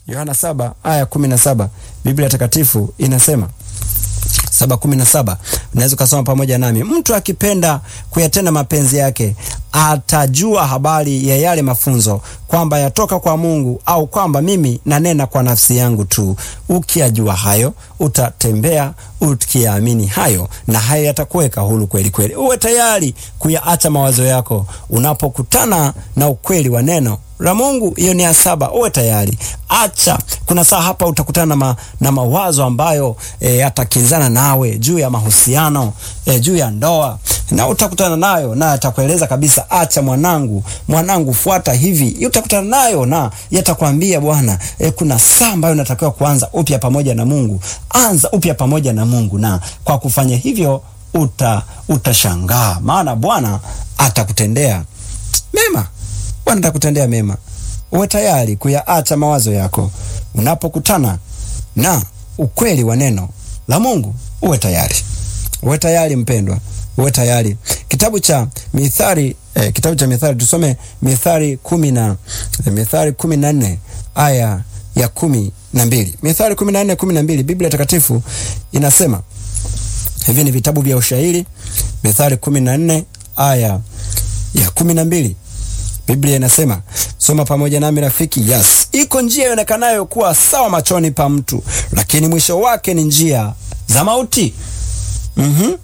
Yohana saba aya kumi na saba Biblia Takatifu inasema saba kumi na saba unaweza ukasoma pamoja nami. Mtu akipenda kuyatenda mapenzi yake atajua habari ya yale mafunzo kwamba yatoka kwa Mungu au kwamba mimi nanena kwa nafsi yangu tu. Ukiyajua hayo utatembea ukiyaamini hayo, na hayo yatakuweka huru kweli kweli. Uwe tayari kuyaacha mawazo yako unapokutana na ukweli wa neno la Mungu. Hiyo ni ya saba. Uwe tayari, acha. Kuna saa hapa utakutana na, ma, na mawazo ambayo e, yatakinzana nawe juu ya mahusiano e, juu ya ndoa, na utakutana nayo na yatakueleza kabisa, acha mwanangu, mwanangu, fuata hivi. Utakutana nayo na yatakwambia bwana, e, kuna saa ambayo unatakiwa kuanza upya pamoja na Mungu. Anza upya pamoja na Mungu, na kwa kufanya hivyo uta utashangaa, maana Bwana atakutendea mema. Bwana atakutendea mema. Uwe tayari kuyaacha mawazo yako unapokutana na ukweli wa neno la Mungu. Uwe tayari, uwe tayari mpendwa, uwe tayari. Kitabu cha Mithali eh, kitabu cha Mithali tusome Mithali kumi na eh, Mithali kumi na nne aya ya kumi na mbili Mithali kumi na nne kumi na mbili Biblia Takatifu inasema hivi, ni vitabu vya ushairi. Mithali kumi na nne aya ya kumi na mbili Biblia inasema, soma pamoja nami rafiki. Yes, iko njia ionekanayo kuwa sawa machoni pa mtu, lakini mwisho wake ni njia za mauti. mm-hmm.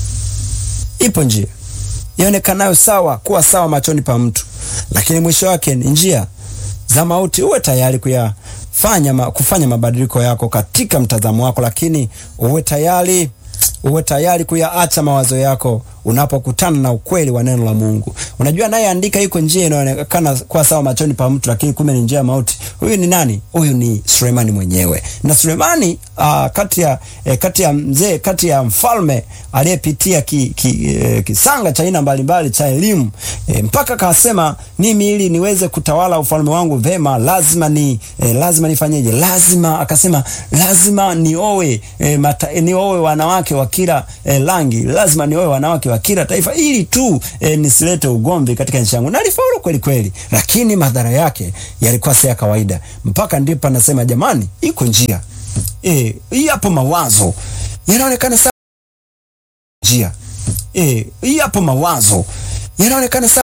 Ipo njia ionekanayo sawa kuwa sawa machoni pa mtu, lakini mwisho wake ni njia za mauti. Uwe tayari kuyafanya ma, kufanya mabadiliko yako katika mtazamo wako, lakini uwe tayari uwe tayari kuyaacha mawazo yako unapokutana na ukweli wa neno la Mungu. Unajua, naye andika iko njia inaonekana kuwa sawa machoni pa mtu, lakini kumbe ni njia ya mauti. Huyu ni nani? Huyu ni Sulemani mwenyewe. Na Sulemani uh, kati ya eh, kati ya mzee kati ya mfalme aliyepitia ki, ki, eh, kisanga cha aina mbalimbali cha elimu eh, mpaka kasema mimi ili niweze kutawala ufalme wangu vema lazima ni eh, lazima nifanyeje? Lazima akasema lazima nioe eh, mata, eh, nioe wanawake wa kila eh, rangi, lazima nioe wanawake wa kila taifa ili tu e, nisilete ugomvi katika nchi yangu. Na alifaulu kweli kweli, lakini madhara yake yalikuwa si ya kawaida. Mpaka ndipo anasema jamani, iko njia eh, hii hapo mawazo yanaonekana sawa, njia eh, hii hapo mawazo yanaonekana sawa